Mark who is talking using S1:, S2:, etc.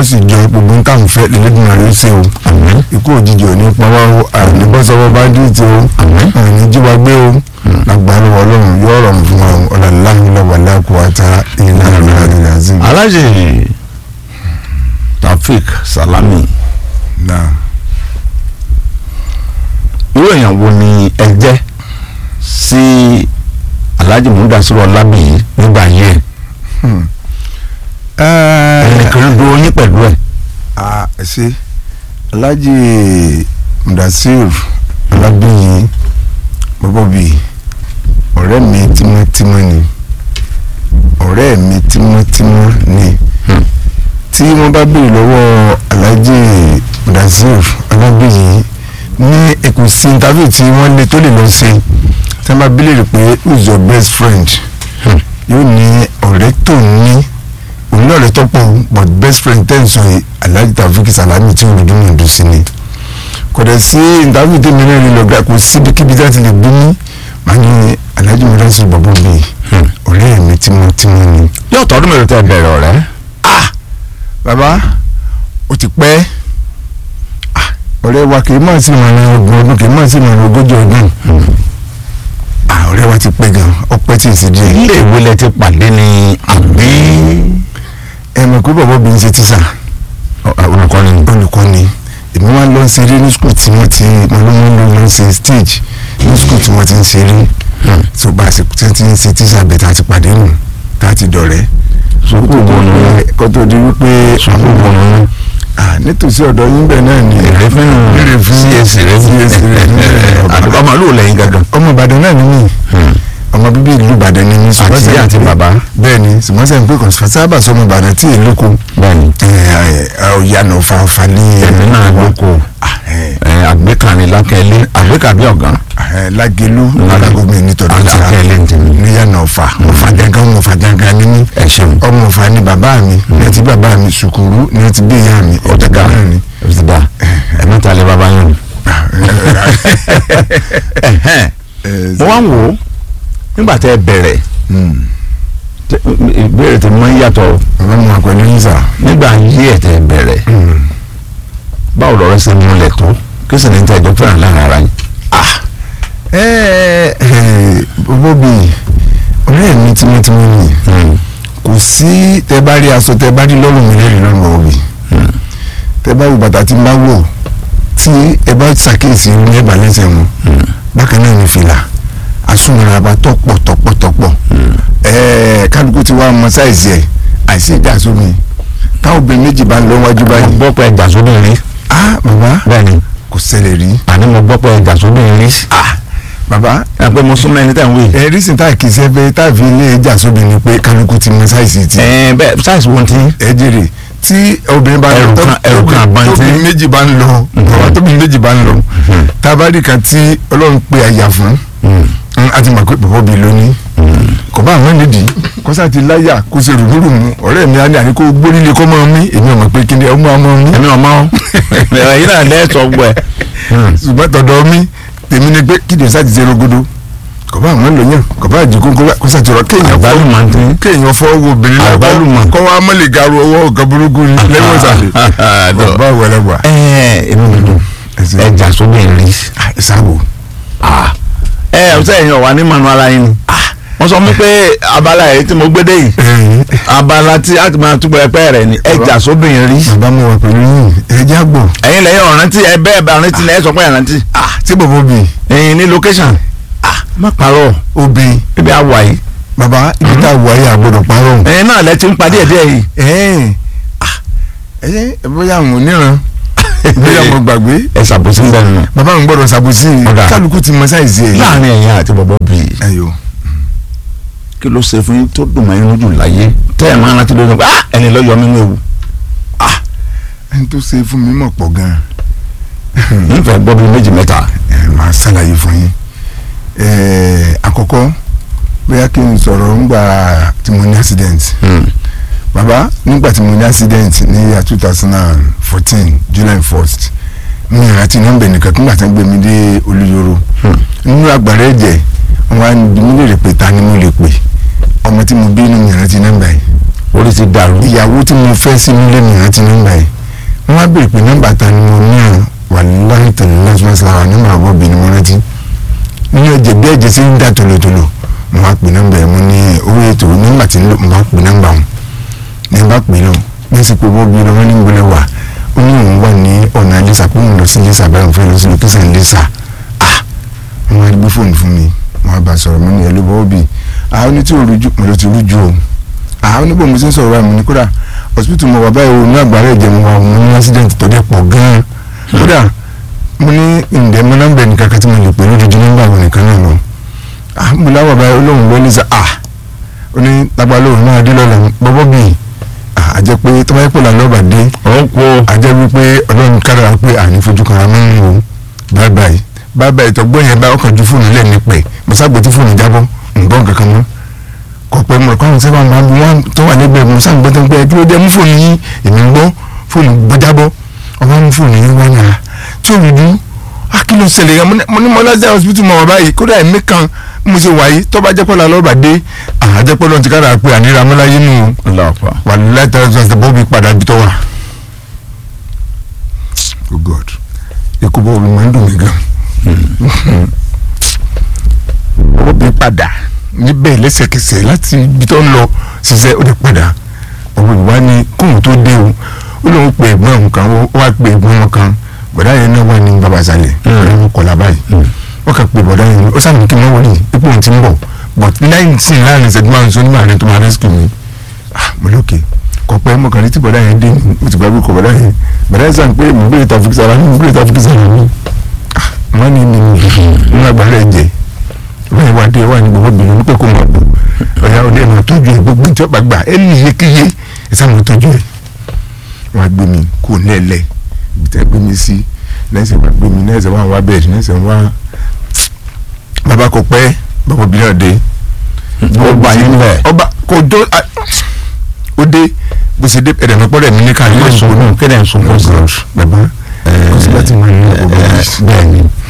S1: sì jọ gbogbo nǹkan fẹ́ lẹ́lẹ́dùn àrẹ ṣe o
S2: àmín
S1: ikú òjijì ò ní pawá o àní bọ́sọ̀wọ́ bá dì tí o
S2: àmín
S1: àní jíwa gbé o lágbára ọlọ́run yóò rọrùn fún wa o ọ̀làláhùnlọ́wọ̀lá kò wá ta ìlà ìlà azim.
S2: alájì Taofik Salami
S1: náà
S2: irú èèyàn wo ni ẹ jẹ́ sí Alhaji Mudasiru Ọlábìyí nígbà yẹn ẹnìkan dúró yín pẹ̀lú ẹ̀
S1: a ṣe Alhaji Mudasiru Ọlábìyí bọ́bọ́ bíi ọ̀rẹ́ mi tímọ́tímọ́ ni ọ̀rẹ́ mi tímọ́tímọ́ ni tí wọ́n bá béèrè lọ́wọ́ Alhaji Mudasiru Ọlábìyí ní ẹkùn sí interview tí wọ́n lé tó lè lọ ṣe tí wọ́n bá béèrè pé who is your best friend yóò ní ọ̀rẹ́ tó ní òun náà rẹ̀ tọ́pọ̀ but best friend ten sọ yìí Alhaji Taofik Salami tí olùdó náà dùn sí ni kò dẹ̀ sí interview tí mi náà lè lọ gbà kò síbikíbi tí wọ́n ti lè bí mi màá ní Alhaji Mudasiru bàbá mi ọ̀rẹ́ mi tímọ́tímọ́ ni.
S2: yóò tọdún mélòó tẹ́ bẹ̀rẹ̀ ọ̀rẹ́
S1: bàbá ó ti pẹ́ Ah, ọ̀rẹ́ wa kì í máa sí ìmọ̀ràn ọgbọ̀n ọdún kì í máa sí ìmọ̀ràn ogójì ọdún Ah, ọ̀rẹ́ wa ti pẹ́ gan ọpẹ́ tí ì sí díẹ̀
S2: ilé ìwé lẹ ti pàdé ni àbí
S1: ẹ mọ̀ pé bàbá mi ń ṣe tíṣà
S2: olùkọ́ni
S1: olùkọ́ ni èmi wá lọ ṣeré ní skul tí wọ́n ti mo ló ń lọ lọ ṣe stage ní skul tí wọ́n ti ń ṣeré tó bá a ṣe tí wọ́n ti ń ṣe tíṣà bẹ̀ tá a ti pàdé nù tá a ti dọ̀rẹ́
S2: sùkúù bọ̀nù
S1: kó tó di wípé
S2: sùkúù bọ̀nù
S1: ah, nítòsí ọ̀dọ̀ yín bẹ̀ náà ni
S2: èrè fún
S1: Èrè fún
S2: csc rẹ
S1: CAC rẹ nílẹ̀ Ọ̀bà.
S2: àdúgbò ọmọ ló lẹ́yìn gangan
S1: ọmọ Ìbàdàn náà ni mí ọmọ bíbí ìlú Ìbàdàn ni mí ṣùgbọ́n
S2: àti
S1: sẹ́yìn
S2: àti
S1: pé-
S2: bàbá
S1: bẹ́ẹ̀ ni ṣùgbọ́n sẹ́yìn pé kò sábà sọmọ Ìbàdàn tí èlò kò
S2: bẹ́ẹ̀ni
S1: ọ̀yànà fàáfàá ní
S2: ẹ̀mí náà lóko àgbékàní lákẹ́lé àgbékàbí ọ̀gán
S1: lágẹ̀lú lágàgọ́mẹ̀ nítorí tí a
S2: alákẹ́lé ń tẹ̀lé
S1: níyànà ọ̀fà ọ̀fà gangan ọ̀fà gangan ni mí
S2: ẹ ṣeun
S1: ọmọ ọ̀fà ni bàbá mi ní ti bàbá mi sùkúrú ní ti bí ìyá mi ọ̀dà
S2: ọ̀dà
S1: náà ni.
S2: ọ̀dà ẹ̀mí ta lè bàbá yẹn mo wá ń wò ó nígbà tẹ́ ẹ bẹ̀rẹ̀ tẹ- ìbéèrè tí mo ń yàtọ̀
S1: bàbá mi wà pẹ̀lú yín sà.
S2: nígbà yí ẹ̀ tẹ́ ẹ bẹ̀rẹ̀ báwo lọ́rọ̀ ṣe múlẹ̀ tó kí sì ní tẹ́ ẹjọ́ fẹ́ràn láàrin ara yín.
S1: bọ́bọ́ bíi ọ̀rẹ́ mi tímọ́tímọ́ ni kò sí tẹ bá rí aṣọ tẹ bá rí lọ́rùn mi lẹ́rìí lọ́rùn bọ́bọ́ bíi tẹ bá rí bàtà tí n bá wọ̀ tí ẹ bá ṣàkíyèsí ní ẹ̀bà lẹ́sẹ̀ wọn bákan náà ní fìlà asúnmọ́ra bá tọ́pọ̀ tọ́pọ̀ tọ́pọ̀ ẹ̀ẹ́ kálukú ti wá ọmọ sáìsì ẹ̀ àìsí ìjà sómi táwọn obìnrin méjì bá ń lọ wájú
S2: mo
S1: báyìí
S2: gbọ́ pé ẹja sóbì rí
S1: ah bàbá
S2: bẹ́ẹ̀ni
S1: kò ṣẹlẹ̀ rí
S2: àní mo gbọ́ pé ẹja sóbì rí
S1: ah bàbá
S2: ẹ pé mo súnmọ́ ẹni tẹ̀ ń wí.
S1: ẹ rísìn tá kì í ṣe pé tá fi ilé ẹja sóbi ni pé kálukú ti mọ sáìsì ti
S2: ẹ bẹ́ẹ̀ sáìsì wo ti
S1: ẹ jèrè tí obìnrin bá
S2: Ẹrù
S1: tó-
S2: kan- ẹrù kan àbọ̀n tí-
S1: tóbi méjì bá ń lọ bàbá tóbi méjì bá ń lọ tábàdì kan tí ọlọ́run pe àyà fún mm, a ti mọ̀ pé bàbá obì lónìí kò bá àwọn nídìí kọ́sá ti láyà kó ṣe rùmúrùmú ọ̀rẹ́ mi á ní àní kó gbórílé kọ́ mọ́ mi èmi ò mọ̀ pé kí ni ọmọ ọmọ mi
S2: ẹ̀mí ọmọ ẹ̀yin náà lẹ́ẹ̀tọ́ gbọ́ ẹ̀.
S1: ṣùgbọ́n tọ̀dọ̀ mi tèmi ni pé kí ni sáà ti ṣe rogodo kò bá àwọn lòyàn kò bá àjẹkù kó sá ti rọ kéèyàn fọ́
S2: àgbálùmọ̀ ń tẹ́.
S1: kéèyàn fọ́ wo obìnrin náà
S2: Àgbálùmọ̀.
S1: kọ́ wa mọ́lẹ̀ garu ọwọ́ ọ̀gá burúkú ni lẹ́yìn ọ̀sàlẹ̀ bàbá wẹlẹ́wà
S2: ẹ èmi mi dùn
S1: ẹsẹ̀
S2: ẹja sóbì rí.
S1: ìsáwò
S2: ẹ ọ̀sẹ̀ yẹn wà ní manu ara yín ni. wọ́n sọ fún pé abala yìí tí mo gbé dé yìí abala tí a ti máa túbọ̀ ẹpẹ́ rẹ̀ ni ẹja sóbì rí.
S1: bàbá mo wà pẹ̀lú yín ẹja gbọ̀
S2: ẹ̀yin lẹ́yìn ọ̀rántí ẹ bẹ́ẹ̀ bá ọ̀rántí lẹ́yìn sọ pé ọ̀rántí.
S1: tí bàbá obì
S2: ẹ̀yin ní location. má parọ́
S1: obì
S2: ibi àwà yìí.
S1: bàbá ibi tá a wà yìí àgbọ̀dọ̀ parọ́
S2: ẹ̀yin náà lẹ ti ń padì ẹ̀dẹ́ yìí.
S1: ẹ̀ẹ́n ẹ bóyá àwọn oníran bóyá mo gbàgbé
S2: ẹ ṣàbòsí ń bẹ̀rù náà.
S1: bàbá mi gbọ́dọ̀ ṣàbòsí
S2: Ọ̀dà.
S1: kálukú ti mọ sáìsì ẹ̀
S2: láàrin ẹ̀yin àti bọ̀bọ̀ bíi
S1: ẹ̀yọ́
S2: kí ló ṣe fún yín tó dùn mọ́ inú jù láyé tẹ́ ẹ̀ máa rántí lórí ah ẹni lọ́yọ̀ mímú ewu
S1: ẹni tó ṣe fún mi mọ̀ pọ̀ gan-an
S2: nífẹ̀ẹ́ gbọ́ bíi méjì mẹ́ta
S1: ẹ máa ṣàlàyé fún yín ẹ àkọ́kọ́ bóyá kí n sọ̀rọ̀ ńgbà tí mo ní accident bàbá nígbà tí mo ní accident ní year two thousand and fourteen july first mi ìrántí nọ́mbà nìkan nígbà tí wọ́n gbé mi dé olúyọ̀rọ̀ nínú àgbàrá ẹ̀jẹ̀ wọ́n á bí mi lè rè pé ta ni mo lè pè ọmọ tí mo bí nínú ìrántí nọ́mbà yìí
S2: orí ti dàrú.
S1: ìyàwó tí mo fẹ́ sí nílé mi rántí nọ́mbà yìí wọ́n á béèrè pé nọ́mbà ta ni mo ní àrùn wà láì tẹ̀lé lọ́sọ̀ọ́sọ̀ àwọn nọ́mbà àbọ̀bì ni mo rántí ní ọjọ́ bí ẹ̀jẹ̀ sí ń dà tòlótòló mo wá pè nọ́mbà yẹn mo ní owó ètò nọ́mbà tí ń lò mo wá pè nọ́mbà wọn ní bá pè náà ní sì pé bọ́ọ̀bì lọ́wọ́ ní gbọ́lẹ̀ wà ó ní òun wà ní ọ̀nà lẹ́sà pé òun lọ sí lẹ́sà báyìí òun fẹ́ lọ sí lókèsàn lẹ́sà ah wọ́n á gbé fóònù fún mi wọ́n á bá sọ̀rọ̀ mo ní ẹ̀ ló bọ́ọ̀bì àwọn ní tí ò rújú mo lọ ti rújú o àwọn oníbò mo ti ń sọ̀rọ̀ báyìí mo ní kódà hospital mo wà báyìí o ní àgbára ẹ̀jẹ̀ mo wà mo ní accident tó dẹ̀ pọ̀ gan-an kódà mo ní ǹdẹ́ mo nọ́mbà ẹnì kankan tí mo lè pè lójoojú nọ́mbà àwọn nìkan náà lọ ah mo láwọ̀ báyìí olóhùn ló ní sá ah ó ní lágbá lóhùn náà dé lọ́la bọ́bọ́ bì ah àjẹ́ pé tó bá yẹ pé làlọ́ bà dé
S2: ó kó
S1: àjẹ́ wípé ọlọ́run kára pé àní fojú kan àmọ́ ń wò bye bye bye bye tọgbọ́n yẹn bá ọkàn ju fóònù lẹ́ẹ̀ni pẹ̀ mo sábò tí fóònù jábọ́ ǹgbọ́n kankan mọ́ kọ̀pẹ́ mọ̀ kọ́ni sábà máa bí wọ́n tó wà lẹ́gbẹ̀ẹ́ mo sábà gbọ́dọ̀ pé kí ló dé mú fóònù yín èmi ń gbọ́ fóònù gbọ́jábọ́ ọmọ mú fóònù yín wá yàrá tí ò rújú á kí ló ṣẹlẹ̀ yẹn mo ní mọ́lájà hospital mọ̀ wá báyìí kódà ẹ̀mí kan mo ṣe wáyé tó bá jẹ́ pọ́lá lọ́ba dé àjẹpọ́ lọ́n ti kára pé àníra mọ́láyé nù
S2: lọ́pọ̀.
S1: wà láìpẹ́ ọ̀sẹ̀ bọ́ọ̀bì padà bí tó wà. oh god ikú bọ́ọ̀bì máa ń dùn mí gan. bọ́ọ̀bì padà níbẹ̀ lẹ́sẹ̀kẹsẹ̀ láti ibi tó ń lọ ṣiṣẹ́ ó lè padà ọ̀bùn ìwá ni kóhùn tó dé o ó lóun pe ẹ̀gbọ́n òun kan ó wá pe ẹ̀gbọ́n wọn kan bọ̀dá yẹn náà wà ní babasalẹ̀ ọ̀rẹ́ wọn kọ̀lá báyìí wọ́n kà pé bọ̀dá yẹn ó sábà kí n máa wọlé ipò òun ti ń bọ̀ but nineteen láàrin ìṣẹ́jú márùn sọ nígbà rẹ̀ tó máa rescue mi ah mo lókè kọ pé mo kàn ní tí bọ̀dá yẹn dé mo ti gbàgbé kọ bọ̀dá yẹn bọ̀dá yẹn sàn pé mo gbé ìta fún sara mo gbé ìta fún sara mi ah wọ́n ní ní ní agbára ẹ̀ jẹ́ wọ́n yẹn wá dé wà ní gbogbo bìnrin ní pé kó máa bọ̀ ọ̀yà ọdẹ ẹ̀ máa tọ́jú ẹ̀ gbogbo ìjọba gbà ẹ̀ ní iyekíye ẹ̀ sá máa tọ́jú ẹ̀ wọ́n á gbé mi kó lẹ́lẹ̀ ibi tẹ́ gbé mi sí lẹ́sẹ̀ wá gbé mi lẹ́sẹ̀ wá wá bẹ́ẹ̀ lẹ́sẹ̀ wá bàbá kò pẹ́ bàbá obìnrin náà dé
S2: ọba yín bẹ̀.
S1: ọba kò dó ó dé bó ṣe dé ẹ̀rẹ̀ mọ́pọ́ rẹ̀ mi ní ká
S2: Ilé ìsọ̀rọ̀ kéde ìsọ̀rọ̀ sí.
S1: bàbá kò sí láti máa ní ọgbà bẹ́ẹ̀ ni